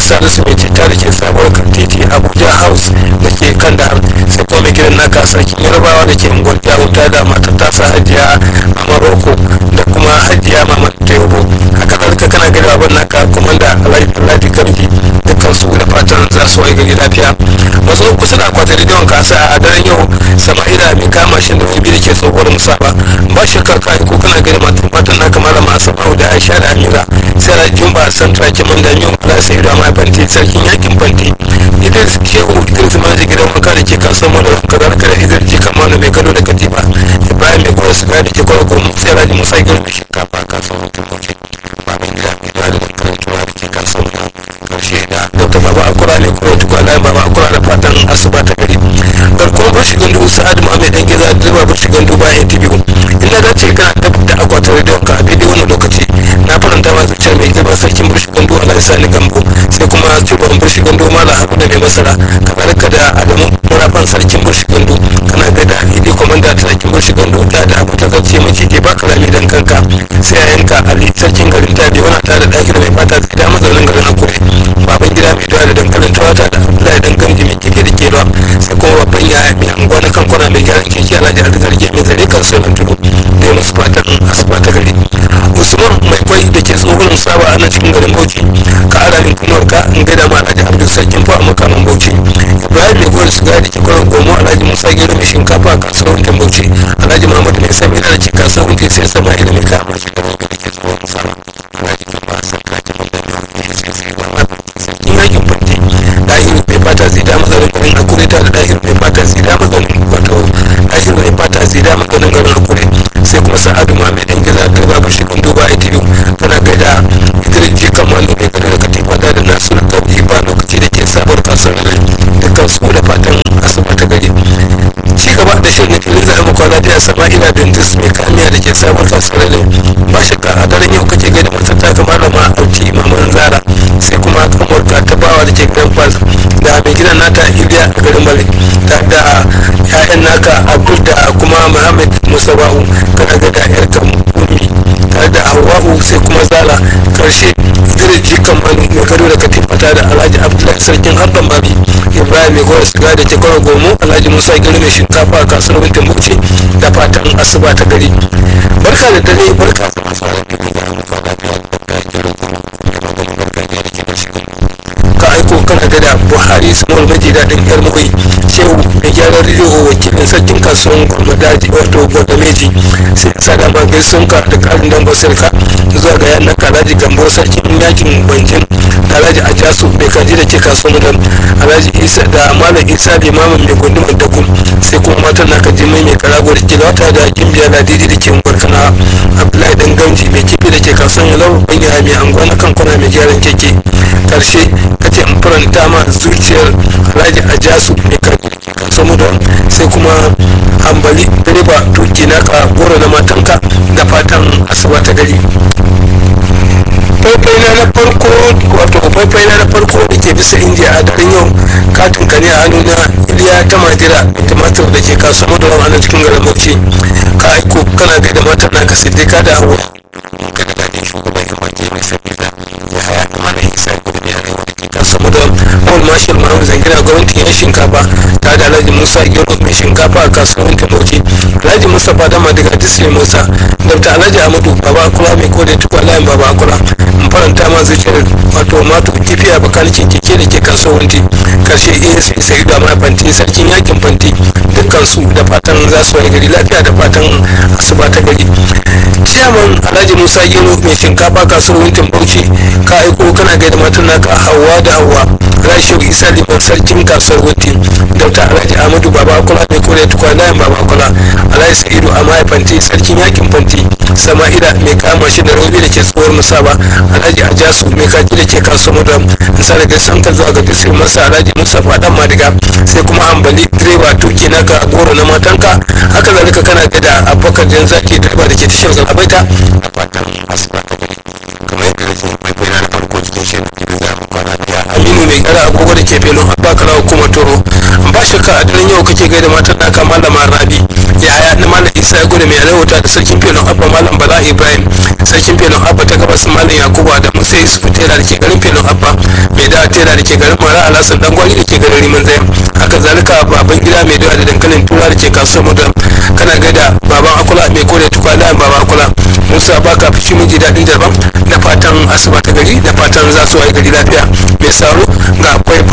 salisu mai citta da ke sabuwar kan titi abuja house da ke kan da sai kuma mai gidan naka sarkin yarbawa da ke unguwar wuta da matar tasa hajiya a maroko da kuma hajiya mama teobo haka zalika kana gari abin naka kuma da alhaji gamji dukkan su da fatan za su wai gari lafiya wasu kusa da akwatin rediyon kasa a daren yau sama'ila mai kama shi da bibi da ke tsohuwar musaba ba shakka ka ko kana gari matan fatan naka malama asabau da aisha da amira sai da jumba san traki man da yau ala sai da mai fanti sarkin yakin fanti idris shehu idris ma da gidan wanka da ke kasuwar mu da kazalika da idris ji kamar mai gado da katifa ibrahim mai gwada suka da ke kwarkwaron sai da musa girma shinkafa kasuwar tumoci babin gida mai da da karantuwa da ke kasuwar karshe da dr baba akura ne kuma tukwa layin baba akura da fatan asuba ta gari garkuwar bashi gandu sa'ad muhammed dan giza da zuba bashi gandu bayan tibiyu inda za ce kana da akwatin rediyon ka a daidai wannan lokaci na faranta ma zuciya mai girman sarkin bashi gandu alhaji sani gambo sai kuma shugaban bashi gandu mala abu da mai masara kazalika da adamu murafan sarkin bashi gandu kana ga da idi komanda ta sarkin bashi gandu da da abu ta gace mace ke baka rami dan kanka sai yayanka ali sarkin garin ta bi wani tare da ɗaki da mai fata zai da mazaunin garin akure baban gida mai dawa da dankalin tawata da abdullahi dan gamji mai kife da kewa sai kuma babban yaya mai anguwa na kankuna mai gyaran keke alhaji arziki mai zare kan sonan tudu da ya musu fatan asuba ta gari usman mai kwai da ke tsohon saba a nan cikin garin bauchi ka ara min kuma ka in gaida ma alhaji abdul sarkin fa a makaman bauchi ibrahim mai gwar shiga da ke kwanan gomo alhaji musa gero mai shinkafa a kasuwar wuntin bauchi alhaji muhammad mai sami da ke kasuwar wuntin sai sama ila mai kama shi da mai da ke tsohon saba alhaji kuma san kaji mai da mai sai sai ba ma sarkin yakin fanti dahiru mai fata zai da mazarin garin akure ta da dahiru mai fata zai da mazarin wato dahiru mai fata zai da mazarin garin akure sai kuma sa'adu ma mai dan gida da babu shi kan duba ita biyu tana gaida idris ji kan wani mai gado da katifa da da nasu da kauɗi ba lokaci da ke sabuwar kasuwar nan dukkan su da fatan asuba ta gari ci gaba da shirin filin zai muku lafiya sama'ila dindis mai kamiya da ke sabuwar kasuwar nan ba shakka a daren yau kake gaida matar ta ga malama auti maman zara sai kuma kamar ta bawa da ke grand pass da mai gidan nata iliya a garin bale da da ya'yan naka abdul da kuma muhammad musaba'u kana ga da yar kan ummi tare da hawa'u sai kuma zala karshe zirji kan mai gado da katifata da alhaji abdullahi sarkin harban babi ibrahim mai gwada siga da ke gwada gomo alhaji musa gari mai shinkafa a kasuwar wintin bauchi da fatan asuba ta gari barka da dare barka da masu alaƙa da muka lafiya da gero kuma da maganin gargajiya da ke bashi ka aiko kana gada buhari samuwar maji daɗin yar mukai shehu da gyaran rediyo wakilin sarkin kasuwan gwamnati wato gwamnati sai sada ma gaisun ka da ƙarin dambar sarka zuwa ga yanar kalaji gambo sarkin yakin bankin alhaji ajasu mai kaji da ke kasuwan mudan alhaji isa da malam isa limamin mai gundumar dakun sai kuma matan na kaji mai mai karago da ke wata da gimbiya da didi da ke barkana abdullahi dan gamji mai kifi da ke kasuwan yalau banya mai anguwa na kankuna mai gyaran keke karshe kace in faranta ma zuciyar alhaji ajasu mai karfi kasuwar mudan sai kuma hambali direba tuki na ka goro na matanka da fatan asuba ta gari faifai na na farko wato faifai na na farko da ke bisa injiya a daren yau katin ka ne a hannu na iliya ta majira da tumatir da ke kasuwar mudan a nan cikin garin bauchi ka aiko kana gaida matan naka siddiqa da hawa ka da dadin shugaban kamar mai sabida ya haya mana isa gudu ne a rai wadda ke kasuwar mudan paul marshal mahamud zangina gwamnatin yan shinkafa ta da alhaji musa gero mai shinkafa a kasuwar bauchi alhaji musa fadama daga disney musa dr alhaji amadu baba akula mai kode tukwa layin baba akula in faranta ma zuciyar wato mato kifiya bakanikin keke da ke kasuwar wanti karshe as sai da ma fanti sarkin yakin fanti dukkan su da fatan za su wani gari lafiya da fatan asuba ta gari ciyaman alhaji musa gero mai shinkafa kasuwar wintin bauchi ka aiko kana gaida matan naka hawa da hawa rashin isa liman sarkin kasuwar wintin dr alhaji amadu baba akula mai kore tukwa layin baba akula alhaji sa'idu a mahaifanti sarkin yakin fanti sama'ila mai kama shi da rauni da ke tsohuwar musaba alhaji ajasu mai kaji da ke kasuwar mudan nsa daga sanka zuwa ga disir masa alhaji mustapha dan madiga sai kuma hambali direba tuki na ka goro na matanka haka zalika kana gada abubakar jan zaki direba da ke tashar zalabaita a fatan asuba ta gari kamar yadda nake mai bayyana na farko cikin shirin da za mu kwana biya aminu mai kara agogo da ke felon abba kara hukumar toro ba shakka a daren yau kake gaida matan naka malama rabi yaya na malam isa ya gudu mai alawata da sarkin felon abba malam bala ibrahim sarkin felon abba ta gabas malam yakubu adamu sai su tela da ke garin filin abba mai da tela da ke garin mara alasan dan gwari da ke garin riman zayan haka zalika baban gida mai dawa da dankalin tura da ke kasuwar mudan kana gaida baban akula mai kore tukwana baban akula musa baka fushi miji daɗin jarban da fatan asuba ta gari da fatan za su waye gari lafiya mai saro ga akwai